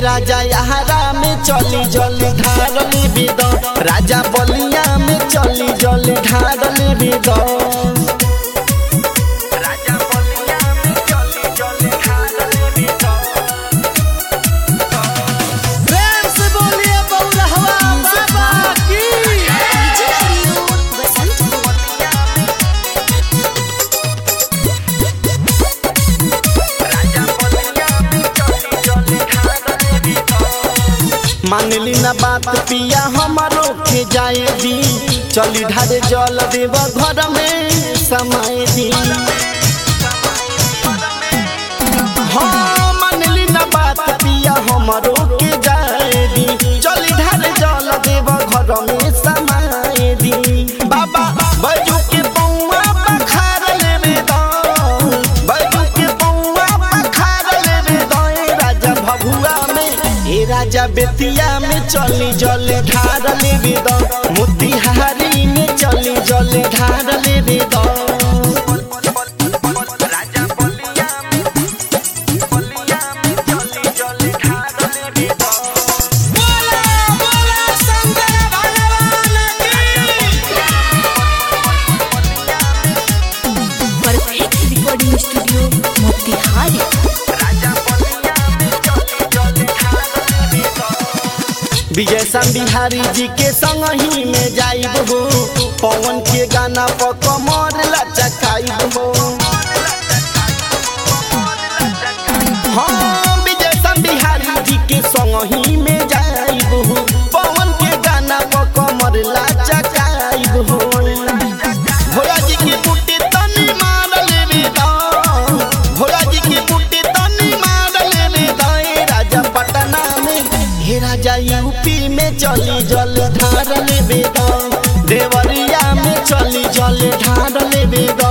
राजा यहारा में चली जल ढारली बिद राजा बलिया में चली जल ढारली बिद राजा बलिया में चली जल ढारली बिद प्रेम से बोलिए बउरहवा बाबा की मानली ना बात पिया हमारो के जाए दी चली ढारे जल देव घर में समय दी हाँ मानली ना बात पिया हमारो के जाए दी चली ढारे जल देव घर में समय दी बाबा बैजू के पौआ पखार लेबे दो बैजू के पौआ पखार लेबे दो ए राजा भभुआ में ए राजा बेतिया में चली जल ढार लेबे दो मोतिहारी में चली जल ढार लेबे दो राजा बलिया में बलिया में चली जल ढार लेबे दो बोला बोला शंकर भगवान की perfect recording studio Motihari Vijay Sham Bihari जी के संग ही में जाइब हो पवन के गाना पर कमर लचकाइब हो हाँ विजय शाम बिहारी जी के संग ही में जाइब हो पवन के गाना पर कमर लचकाइब हो भोला जी की बूटी तनी मार लेबे दो भोला जी की बूटी तनी मार लेबे दो ए राजा पटना में हे राजा यूपी में चली जल ढार लेबे दो देवरिया में चली जल ढार लेबे दो